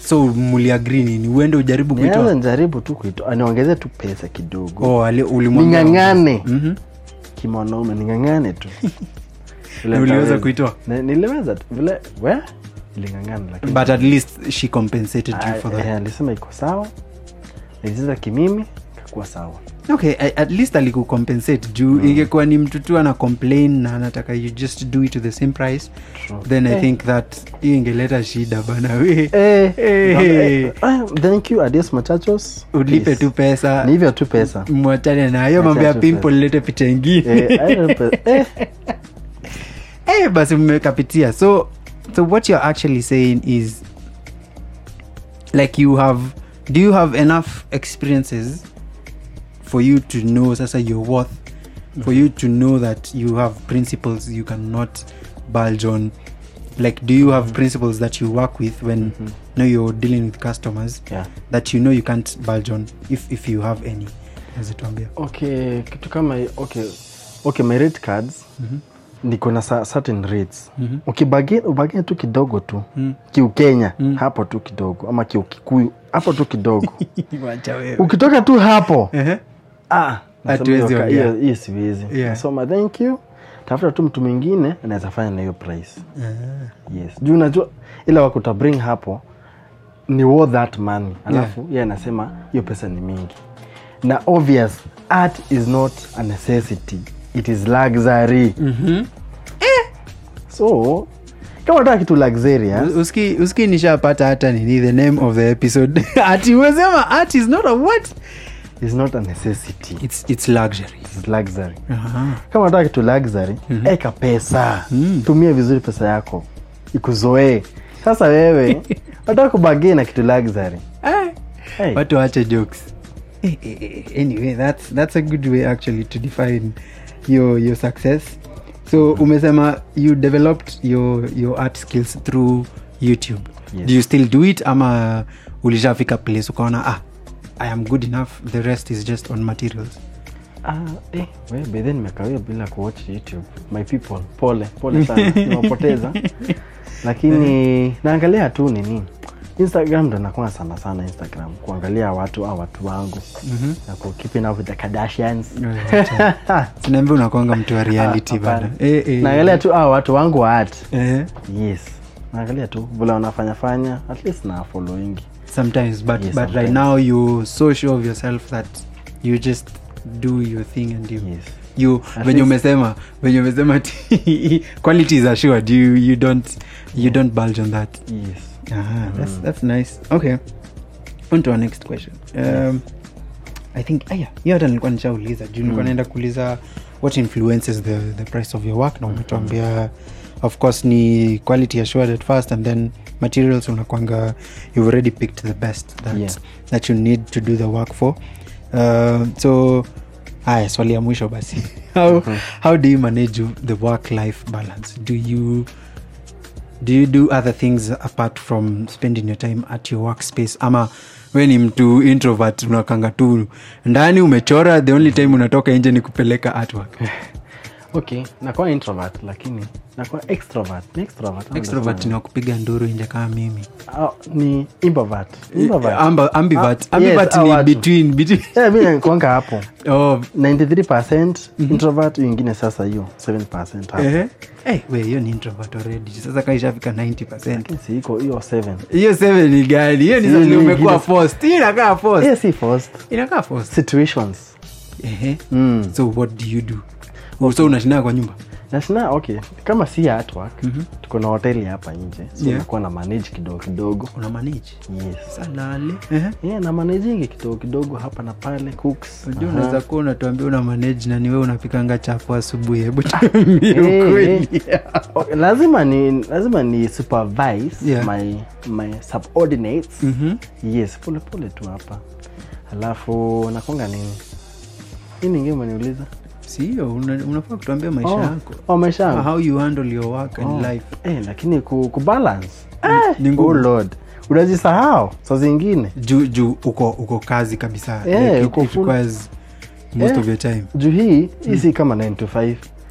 so muliagri nini uende ujaribu nianza kuitoa njaribu tu kuitoa aniongeze tu pesa kidogo oh, ali- ulimwambia- ning'ang'ane Mhm. kimwanaume ning'ang'ane tu Vile Na uliweza nitaweza. kuitoa Ni- niliweza tu vile we iling'ang'ana lakini but at least she compensated you Ah, for eh, that alisema iko sawa nilicheza kimimi kakuwa sawa okay I- at least alikucompensate juu ingekuwa ni mtu tu ana complain na anataka you just do it to the same price True. then i Eh. think that hiyo ingeleta shida bana we Eh, Eh. eh, ah, thank you adios muchachos ulipe Peace. tu pesa ni hivyo tu pesa mwachane na hiyo mambo ya Mwachane tu pimple lete picha ingine Eh, I don't pe- eh, eh, basi mmekapitia so so what you're actually saying is like you have do you have enough experiences for you to know sasa your worth for you to know that you have principles you cannot bulge on like do you have principles that you work with when now you're dealing with customers yeah. that you know you can't bulge on if if you have any azituambia okay kitu kama hi- okay okay my rate cards niko na sa- certain rates Mhm. ukibagin ubagin tu kidogo tu Mm. kiukenya hapo tu kidogo ama kiukikuyu hapo tu kidogo wacha wewe ukitoka tu hapo Ehe. ah, nasema Hatuwezi hiyo ka- ongea. hiyo hiyo siwezi Yeah. nasoma thank you tafuta tu mtu mwingine anaweza fanya na hiyo price yes juu unajua ila wakuta bring hapo ni worth that money alafu yeah. yeye anasema hiyo pesa ni mingi na obvious art is not a necessity it is luxury Mhm. so kama unataka kitu luxurious uski uski nishapata hata nini the name of the episode ati umesema art is not a what is not a necessity it's, it's luxury it is luxury Aha. kama unataka kitu luxury eka pesa Mm. tumia vizuri pesa yako ikuzoee sasa wewe unataka kubagii na kitu luxury Eh, hey. watu wache jokes Eh, eh, eh, anyway that's, that's a good way actually to define your, your success so umesema you developed your, your art skills through youtube Yes. do you still do it ama ulishafika place ukaona ah i am good enough the rest is just on materials Ah, eh, we bedhe nimekawia bila kuwatch youtube my people pole pole sana nimepoteza lakini naangalia tu nini instagram ndo nakuwa sana sana instagram kuangalia watu au watu wangu mm-hmm. na ku keeping up with the kardashians sinaambia unakwanga mtu wa reality Ah, bana hapana. eh, eh. naangalia tu au watu wangu wa art eh. yes naangalia tu vile wanafanya fanya at least na following sometimes but, Yes, but right sometimes. now you so sure of yourself that you just do your thing and you yes you At venye least- umesema venye umesema ati quality is assured you, you don't you don't bulge on that yes ah, that's, that's nice okay on to our next question um, i think aya hiyo hata nilikuwa nishauliza juu nilikuwa naenda kuuliza what influences the, the price of your work na umetuambia of course ni quality assured at first and then materials unakwanga you've already picked the best that, Yeah. that you need to do the work for uh, so aya swali ya mwisho basi how, how do you manage the work life balance do you do you do other things apart from spending your time at your workspace ama we ni mtu introvert unakanga tu ndani umechora the only time unatoka nje ni kupeleka artwork okay nakuwa introvert lakini nakuwa extrovert ni extrovert ama extrovert nasema ni wakupiga nduru nje kama mimi Ah, ni imbovert Imbovert. Amba, ambivert Ah, ambivert yes, ni hao watu. between, between Eh, mi nakuanga hapo oh, 93 introvert hiyo ingine sasa hiyo 7 hapo ehe. Eh, we hiyo ni introvert already sasa kaishafika 90 Lakini si iko hiyo 7 hiyo 7 ni gani hiyo ni Hiyo sasa ni umekuwa ingine. forced hiyo inakaa forced Eh, si forced inakaa forced situations ehe mm. so what do you do so unashindaa kwa nyumba nashina okay kama si artwork tuko na hoteli hapa nje so Yeah. nakuwa na manage kidogo kidogo una manage yes salale yeah, na managing kidogo kidogo hapa na pale cooks unajua Aha. unaweza kuwa unatuambia una manage na niwe unapikanga chapo asubuhi hebu tuambie Eh, ukweli Okay, lazima ni lazima ni supervise Yeah. my my subordinates Mhm. yes pole pole tu hapa alafu nakonga nini hii ningie umeniuliza sio una- unafaa kutuambia maisha oh, yako oh, maisha yangu. how you handle your work and Oh. life eh, lakini ku, kubalance ni oh ngumu lord unajisahau saa zingine juu juu uko uko kazi kabisa Yeah, Like, it- uko it full- requires most Yeah. of your time juu hii hii si kama 9 to 5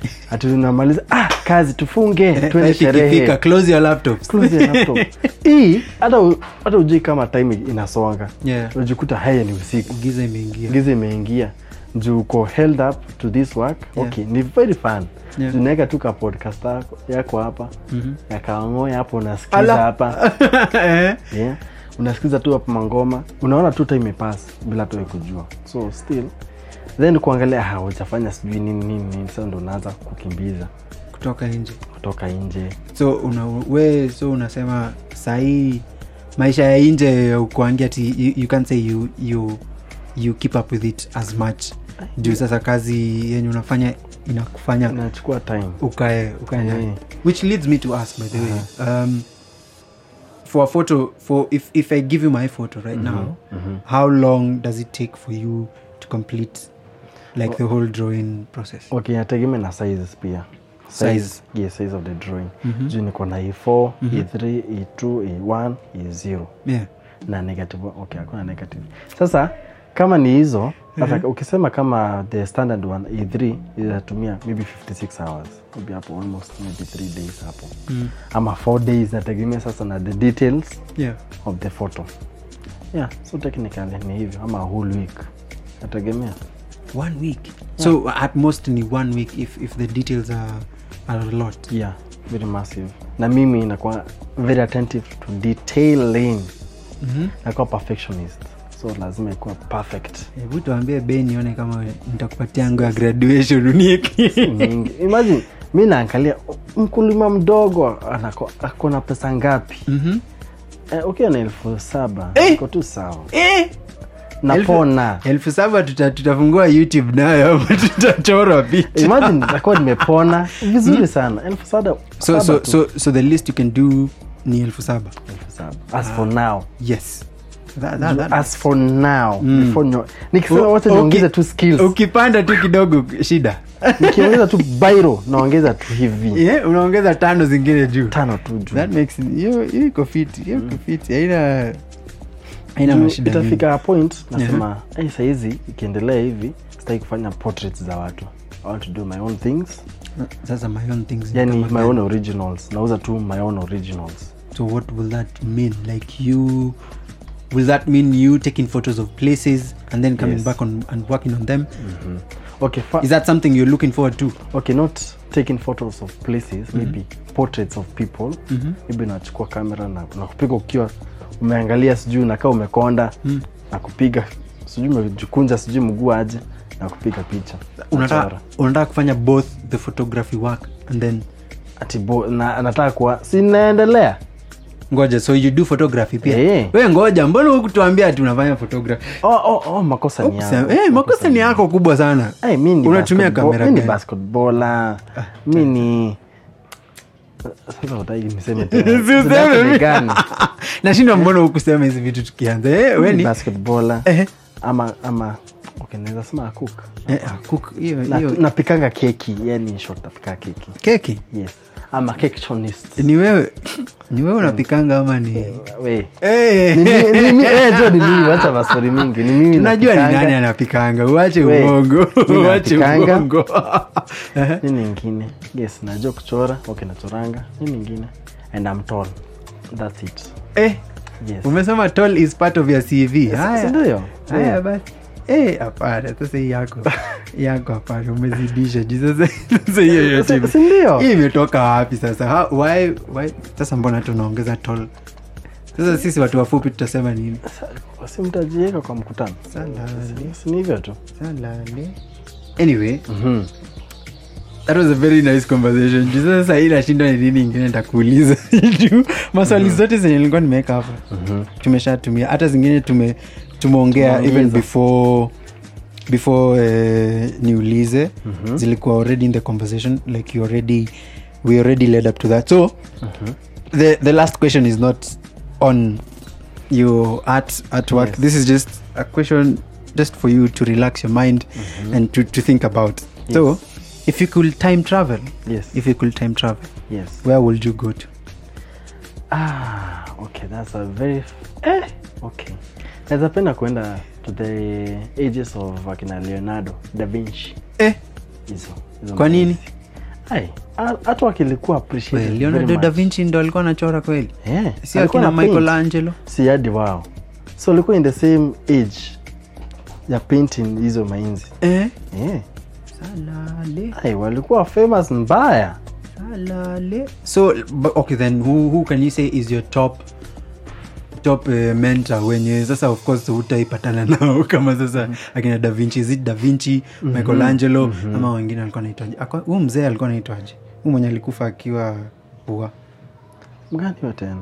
ati tunamaliza ah, kazi tufunge Eh, tuende five ikifika, sherehe close your laptops Close your laptop. hii hata u- hata ujui kama time inasonga Yeah. unajikuta haya ni usiku giza imeingia giza imeingia juu uko held up to this work Yeah. okay ni very fun Yeah. Juu unaweka tu ka podcast yako- yako hapa Mhm. yakaangoya hapo unasikiza Ala. hapa Eh. yeah. unasikiza tu hapa mangoma unaona tu time imepass bila tu wewe kujua so still then kuangalia ah, ujafanya sijui nini nini nini sasa ndo unaanza kukimbiza kutoka nje kutoka nje so una, we so unasema sahii maisha ya nje ukuangia ti you, you can't say you, you, you keep up with it as much juu sasa kazi yenye unafanya inakufanya inachukua time ukae ukae ndani. Yeah. which leads me to ask by the way um, for a photo for if, if i give you my photo right now how long does it take for you to complete like the whole drawing process okay inategemea na sizes pia Size. yes, size of the drawing juu niko na e4 e3 e2 e1 e0 yeah na negative okay hakuna negative sasa kama ni hizo sasa ukisema kama the standard one e3 inatumia maybe 56 hours maybe hapo almost maybe 3 days hapo ama 4 days nategemea sasa na the details yeah of the photo yeah so technically ni hivyo ama a whole week nategemea one week so at most ni one week if, if the details are, are a lot yeah very massive na mimi inakuwa very attentive to detailing mm-hmm. nakuwa perfectionist so lazima ikuwa perfect hebu tuambie bei nione kama nitakupatia ngo ya graduation unieki mingi imagine mi naangalia mkulima mdogo anako- ako na pesa ngapi Mhm. eh, ukiwa na elfu saba Eh! iko tu sawa Eh! napona elfu saba tuta, tutafungua youtube nayo ama tutachora picha imagine nitakuwa nimepona vizuri sana elfu saba so, saba so, tu. so, so the least you can do ni elfu saba Elfu saba. as for now yes that, that, that, as for now before nyo- nikisema wote Okay. niongeze tu skills ukipanda tu kidogo shida nikiongeza tu bairo naongeza tu hivi yeah, unaongeza tano zingine juu tano tu juu that makes hiyo hiyo iko fiti hiyo iko fiti haina haina Juu mashida mingi. itafika point nasema hey, sahizi ikiendelea hivi sitaki kufanya portraits za watu i want to do my own things sasa my own things ni yani kama my gani? own originals nauza tu my own originals so what will that mean like you will that mean you taking photos of places and then coming Yes. back on and working on them okay fa- is that something you're looking forward to okay not taking photos of places maybe portraits of people maybe nachukua kamera na, na kupiga ukiwa umeangalia sijui unakaa umekonda na kupiga sijui umejikunja sijui mguu aje na kupiga picha unataka Nachora. unataka kufanya both the photography work and then ati bo, na, nataka kuwa sinaendelea ngoja so you do photography pia Eh. we ngoja mbona hukutuambia ati unafanya photography oh, oh, oh, makosa ni Kusema- yangu. eh, makosa ni yako kubwa sana Hey, mi ni Unatumia basketball- kamera mi ni gani? basketballer mi ni sasa utaki niseme tena. Si useme Zidane ni mi- gani? nashindwa mbona hukusema hizi vitu tukianza eh, we Mi ni ni basketballer Eh. ama ama okay, naweza sema cook eh, ah, cook hiyo Na- hiyo napikanga keki yani short napika keki keki yes ama cakeshonist ni wewe ni wewe unapikanga ama ni we Eh. Ni mi- ni mi- eh, jo ni mimi wacha maswali mingi ni mimi tunajua ni napikanga. nani anapikanga uache We, uongo mi uache napikanga. uongo Ehe. nini ingine yes najua kuchora okay nachoranga nini ingine and I'm tall that's it eh, yes umesema tall is part of your cv Si- haya si ndio? haya Yeah. basi Eh, hapana sasa hii yako yako hapana umezidisha juu sasa sasa hiyo yote Si- si ndio? hii imetoka wapi sasa How, why, why? sasa mbona tunaongeza tall sasa sisi watu wafupi tutasema nini Sa- si mtajieka kwa mkutano Salale. Si- si ni hivyo tu Salale. anyway that was a very nice conversation juu sasa sahii nashindwa ni nini ingine nitakuuliza juu maswali zote zenye nilikuwa nimeweka hapa tumeshatumia hata zingine tume tumeongea even Tumeongeza. before before uh, niulize zilikuwa already in the conversation like you already we already led up to that so the, the last question is not on your art artwork Yes. this is just a question just for you to relax your mind and to, to think about so Yes. if you could time travel yes if you could time travel yes where would you go to ah okay that's a very eh, okay naweza penda kuenda to the ages of akina leonardo da vinci eh, hizo hizo Kwa nini? mahisi. Ai, ha- hata wakilikuwa Well, appreciated very leonardo much. da vinci ndo alikuwa anachora kweli Eh, si alikuwa akina na paint. michelangelo si hadi wao so walikuwa in the same age ya painting hizo mainzi eh? eh. salale Ai, walikuwa famous mbaya salale so but, okay then who, who can you say is your top top uh, mentor wenye sasa of course hutaipatana nao kama sasa akina da vinci is it da vinci michelangelo ama wengine alikuwa naitwaje huu mzee alikuwa naitwaje huu mwenye alikufa akiwa pua mgani wa tena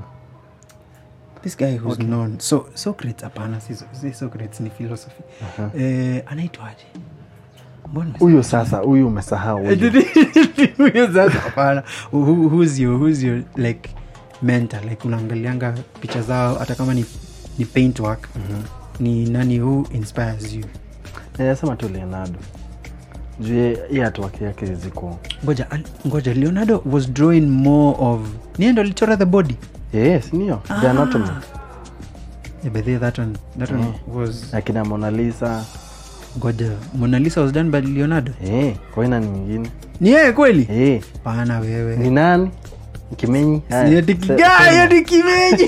this guy who's known so socrates hapana si, si socrates ni philosophy eh, anaitwaje mbona huyu sasa huyu umesahau huyu. huyo sasa hapana Who- who's your, who's your like mentor like unaangalianga picha zao hata kama ni, ni paint work ni nani who inspires you nasema tu leonardo juu ye- hii hatuwaki yake ziko ngoja al- ngoja leonardo was drawing more of niye ndo alichora the body yes niyo the anatomy yeah, but there that one, that one was akina mona lisa ngoja mona lisa was done by leonardo eh, kwaina ni mwingine ni yeye kweli eh, pana wewe ni nani kimenyi Haya, Ni ati se- kigaa, sema. hiyo ni kimeji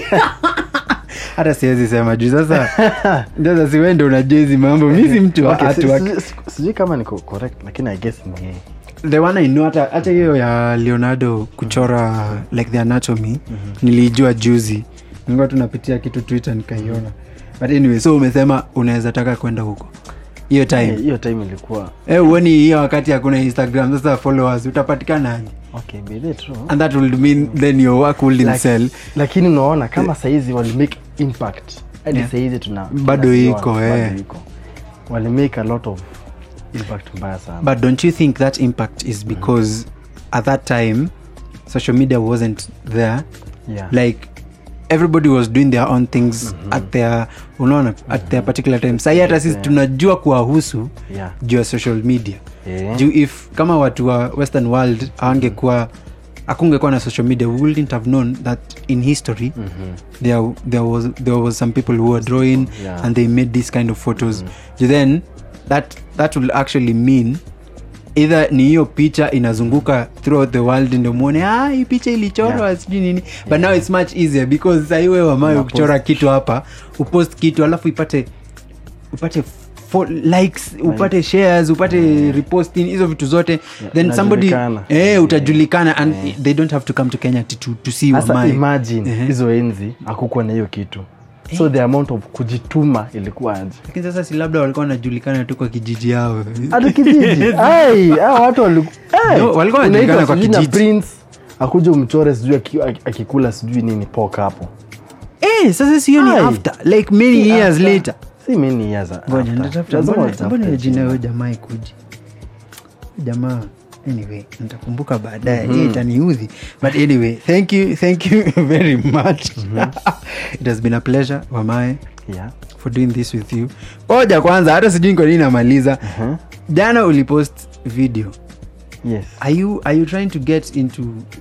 hata siwezi sema juu sasa sasa siwende unajua hizi mambo mi si mtu wa Okay, si- artwork. si- si- sijui kama niko correct lakini i guess ni yeye the one I know hata hata hiyo ya leonardo kuchora like the anatomy nilijua juzi nilikuwa tunapitia kitu twitter nikaiona but anyway so umesema unaweza taka kwenda huko hiyo Eh, time hiyo time ilikuwa eh uoni hiyo wakati hakuna instagram sasa followers utapatikanaje okay be there true and that will mean then your work will Laki- sell lakini unaona kama saizi walimake impact hadi Yeah. saizi tuna Bado tunaziona, iko, bado eh. iko. walimake a lot of impact mbaya sana But don't you think that impact is because at that time social media wasn't there? yeah. Like everybody was doing their own things at their unaona at their particular time. Sahi hata sisi tunajua kuwahusu yeah. juu ya social media. Yeah. Juu if kama watu wa western world awangekuwa akungekuwa na social media we wouldn't have known that in history there, there, was, there was some people who were drawing Yeah. and they made this kind of photos Ju then that, that will actually mean either ni hiyo picha inazunguka throughout the world ndio mwone ah, hii picha ilichorwa Yeah. sijui nini but now it's much easier because sahiwe wamayo Unapost. kuchora kitu hapa upost kitu alafu ipate upate fo- likes upate shares upate reposting hizo vitu zote then somebody inajulikana. eh, utajulikana and they don't have to come to kenya to, to, to see hasa Wamai. imagine Ehe. hizo enzi hakukuwa na hiyo kitu so the amount of kujituma ilikuwa aje lakini sasa si labda walikuwa wanajulikana tu kwa kijiji yao hata kijiji ai hao watu waliku- ai, No, walikuwa unaitwa wanajulikana kwa sijui na kijiji. prince akuja umchore sijui aki- aki- akikula sijui nini pok hapo eh, sasa sio ni Ai. after like many Si years after. later si many years ngoja after. nitatafuta Lazima mbona- utafute mbona hiyo jina jina. huyo jamaa ikuji jamaa anyway nitakumbuka baadaye mm itaniudhi but anyway thank you thank you very much it has been a pleasure wamae Yeah. for doing this with you oja kwanza hata sijui kwa nini namaliza Mhm. jana ulipost video Yes. are you, are you trying to get into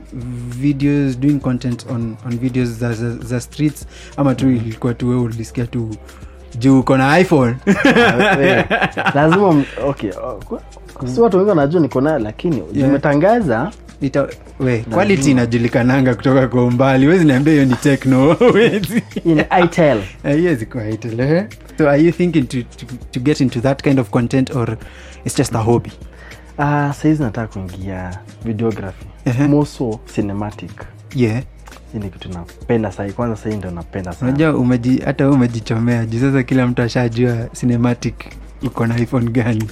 videos doing content on, on videos za, za, za streets ama tu ilikuwa tu wewe ulisikia tu juu uko na iphone Eh, lazima m- okay uh, si watu wengi wanajua niko nayo lakini umetangaza Ita, we quality inajulikananga kutoka kwa umbali wezi niambia hiyo ni techno wezi in itel haiwezi kuwa Itel, eh? so are you thinking to, to, to get into that kind of content or it's just a hobby uh, saizi nataka kuingia videography Ehe. more so cinematic yeah hii ni kitu napenda sahi kwanza sahii ndo napenda sana unajua umeji, hata wewe umejichomea juu sasa kila mtu ashajua cinematic uko na iphone gani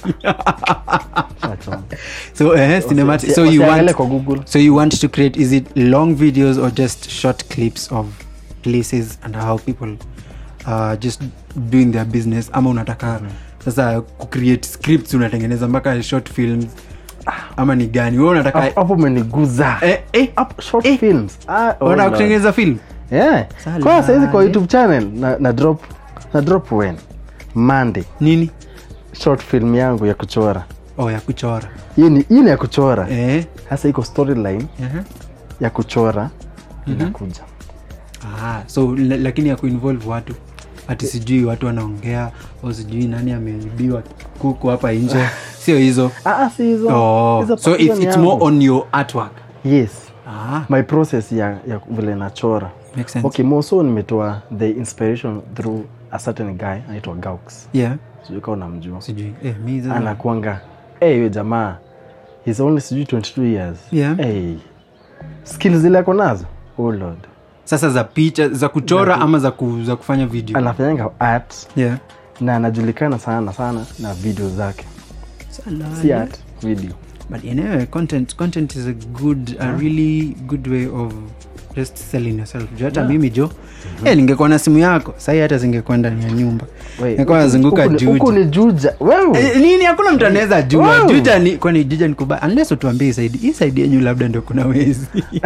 Shachoma. so eh, cinematic Usi- so you usiangalie want kwa google so you want to create is it long videos or just short clips of places and how people uh, just doing their business ama unataka sasa kucreate scripts unatengeneza mpaka short films ama ni gani we unataka Hapo- hapo umeniguza eh, eh, Hapo short eh. films Ah, oh unataka Lord. kutengeneza film Yeah. Salale. kwa saizi kwa youtube channel na, na drop na drop when monday nini short film yangu ya kuchora oh ya kuchora hii ni hii ni ya kuchora eh. sasa iko storyline uh-huh. ya kuchora inakuja ah, so la- lakini ya kuinvolve watu hati sijui watu wanaongea au sijui nani ameibiwa kuku hapa nje sio hizo Ah, ah, si hizo oh. Hizo so hizo it's, ni it's yangu. more on your artwork yes ah, my process ya, ya vile nachora makes sense okay moso nimetoa the inspiration through a certain guy anaitwa gaux yeah sijui kaa unamjua sijui eh, mi sasa- anakuanga hey, huyo jamaa he's only sijui 22 years Yeah. hey. skills zile ako nazo oh lord sasa za picha za kuchora ama za, ku, za kufanya video anafanyanga art yeah. na anajulikana sana sana na video zake si art video but anyway content content is a good a really good way of just selling yourself juu hata mimi jo eh, ningekuwa na simu yako sahii hata zingekuwa ndani ya nyumba Wait, ningekuwa nazunguka huku ni- huku juja ni juja wewe Eh, nini hakuna mtu anaweza jua Wow. juja ni kwani juja ni kuba unless utuambie saidi hii saidi yenyu labda ndo kuna wezi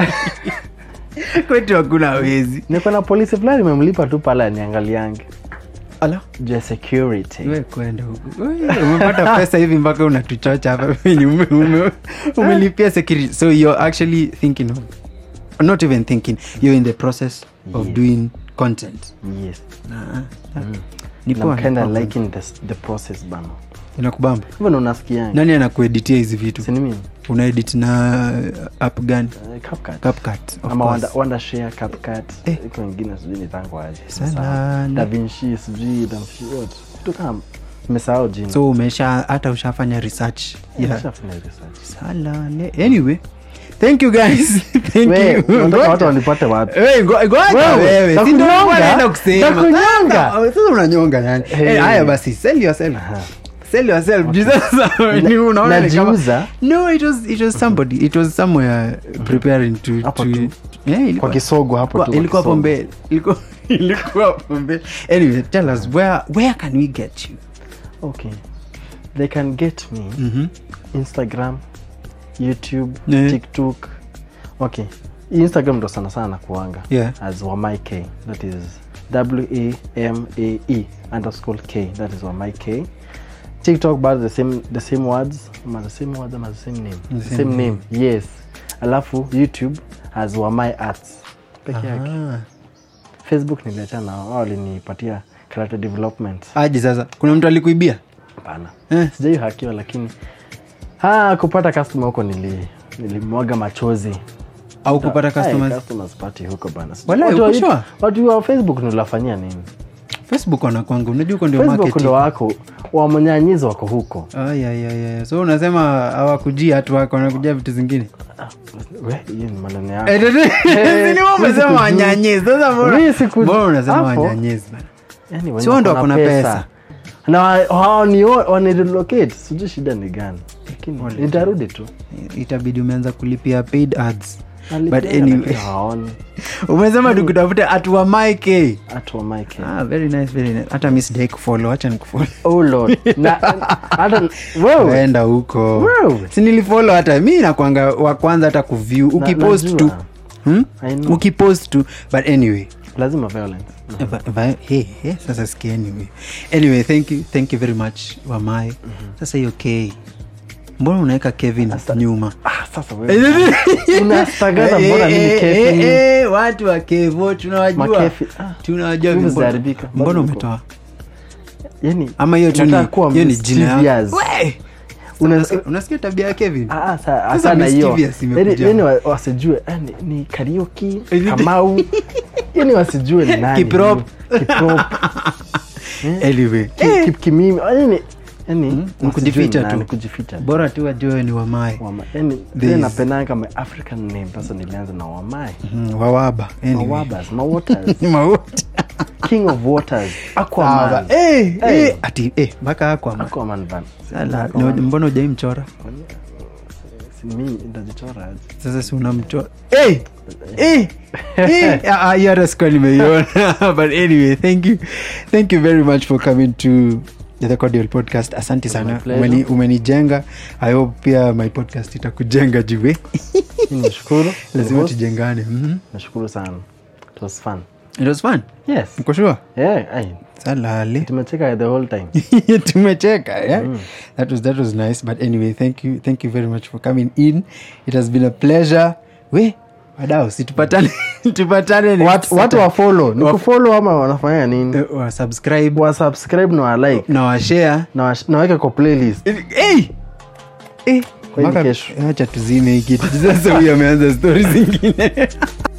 kwetu hakuna wezi niko na polisi fulani imemlipa tu pale aniangaliange ala juu ya security we kwenda huku We, umepata pesa hivi mpaka unatuchocha hapa venye ume- ume- umelipia security so you're actually thinking of not even thinking you're in the process of Yes. doing content yes na, ni na poa, kinda ni poa. liking the, the process bana inakubamba hivyo ndo unasikianga nani anakueditia hizi vitu sini mimi unaedit na app gani Eh, CapCut. CapCut, of ama course. wanda, wanda share CapCut. Eh. iko wengine sijui nitangu aje Sana. davinci sijui damshi yote vitu kama mesahau jina so umesha hata ushafanya research yeah. Nishafanya research. salale anyway thank you guys thank We, you unataka watu wanipate wapi Wewe, ngo- ngoja Wewe, wewe, si ndio nakunyonga? nilikuwa naenda kusema. Nakunyonga? Sasa- sasa unanyonga yani Hey. Eh, haya basi sell yourself Aha. sell yourself Juu sasa ni unaona ni kama- najiuza no it was it was somebody it was somewhere preparing to Hapo to tu. yeah, ilikuwa- kwa kisogo hapo tu ilikuwa kwa hapo kisogo. mbele ilikuwa ilikuwa hapo mbele anyway tell us where where can we get you okay they can get me mhm instagram youtube Yeah. tiktok okay instagram ndo sana sana kuanga Yeah. as wamai k that is w-a-m-a-e underscore k that is wamai k tiktok but the same the same words ama the same words ama the same name The the same same name yes alafu youtube as wamai arts peke yake Ah. facebook niliachana nao wao walinipatia character development aje sasa kuna mtu alikuibia hapana eh. sijai hakiwa lakini ha, kupata customer huko nili nilimwaga machozi au kupata Hey, customers customers party huko bana Sijui Wala, watu wa- uko sure? watu wa facebook nilafanyia nini facebook wanakwanga unajua huko ndio facebook marketing ndo wako wamonyanyizi wako huko Ah, yeah, yeah, yeah. so unasema hawakujia hatu wako wanakujia vitu zingine Ah, we, hiyo ni maneno yako Eh, tete- Eh, si ni wewe umesema sikujua. wanyanyezi sasa mbona- Mimi siku- mbona unasema hapo. wanyanyezi bana yani, wenye Si wao ndo wako na wako na pesa. na wa- hao ni wa- wanarelocate sijui shida ni gani lakini Wale. nitarudi tu itabidi umeanza kulipia paid ads Nalipia, But anyway. lakini hawaoni umesema tukutafute atuwamaike Atu wa Mike. ah, very nice, very nice. hata mi sidai kufollow hacha nikufolo Oh Lord. na hata wewe enda huko Wewe. si nilifolo hata mi nakwanga wa kwanza hata kuview ukipost tu najua. hmm? I know. ukipost tu but anyway lazima violence Va- va- hey, hey, sasa sikia anyway anyway thank you thank you very much wamai sasa hiyo k mbona unaweka kevin nyuma ah, sasa wewe unastagaza mbona mimi Eh, kefi eh, eh, watu wa kevo tunawajua Makefi, ah. tunawajua Mimi mbona- sijaharibika. mbona Bado umetoa yani ama hiyo tu ni- nataka kuwa hiyo ni jina mischievous. yako We! Una- Unasikia- unasikia tabia ya kevin Ah, ah, sa- Sasa hapana hiyo mischievous imekuja. yani yani wa- wasijue ah, ni- ni karaoke Eh, kamau yani wasijue ni nani Kiprop. huyu. Kiprop. anyway Ki- ki- kimimi yani yani ni wasijue kujificha ni nani, tu. kujificha bora tu wajue ni wamai Wama- yani There vile is- napendanga my african name sasa nilianza na wamai Mm, wawaba anyway. mawabas mawaters Mauti. king of waters Sawa. aquaman Eh, Hey. eh, ati eh, mpaka Aquaman. aquaman van Sala, Aquaman. ni- mbona ujaimchora Si mimi nitajichora aje sasa si unamchora Eh, eh, eh. Ah, ah, hiyo hata sikuwa nimeiona but anyway thank you thank you very much for coming to the cordial podcast asante sana my pleasure. Umeni- umenijenga i hope pia my podcast itakujenga juwe Mimi nashukuru lazima Host. tujengane Mhm. nashukuru sana it was fun it was fun yes mko sure yeah ai salale tumecheka the whole time tumecheka yeah? that was that was nice but anyway thank you thank you very much for coming in it has been a pleasure we wadau si tupatane tupatane next watu, watu wa follow ni Wa- kufollow ama wanafanya nini Eh, wa subscribe wa subscribe na wa like na washare na wa- na waweke kwa playlist hey! Eh, Kwa hii mpaka- kesho. acha tuzime hii kitu sasa huyu ameanza stori zingine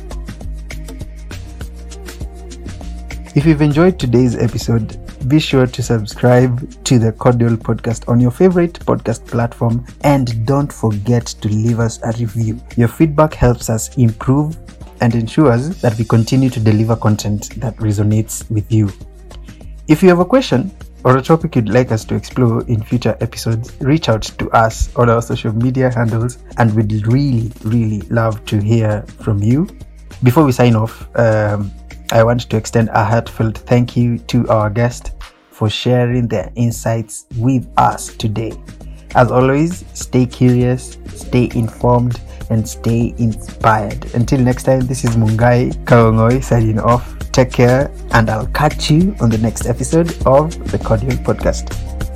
If you've enjoyed today's episode, be sure to subscribe to the Cordial Podcast on your favorite podcast platform and don't forget to leave us a review. Your feedback helps us improve and ensures that we continue to deliver content that resonates with you. If you have a question or a topic you'd like us to explore in future episodes, reach out to us on our social media handles and we'd really, really love to hear from you. Before we sign off, um, I want to extend a heartfelt thank you to our guest for sharing their insights with us today. As always, stay curious, stay informed, and stay inspired. Until next time, this is Mungai Kaongoi signing off. Take care, and I'll catch you on the next episode of the Cordial Podcast.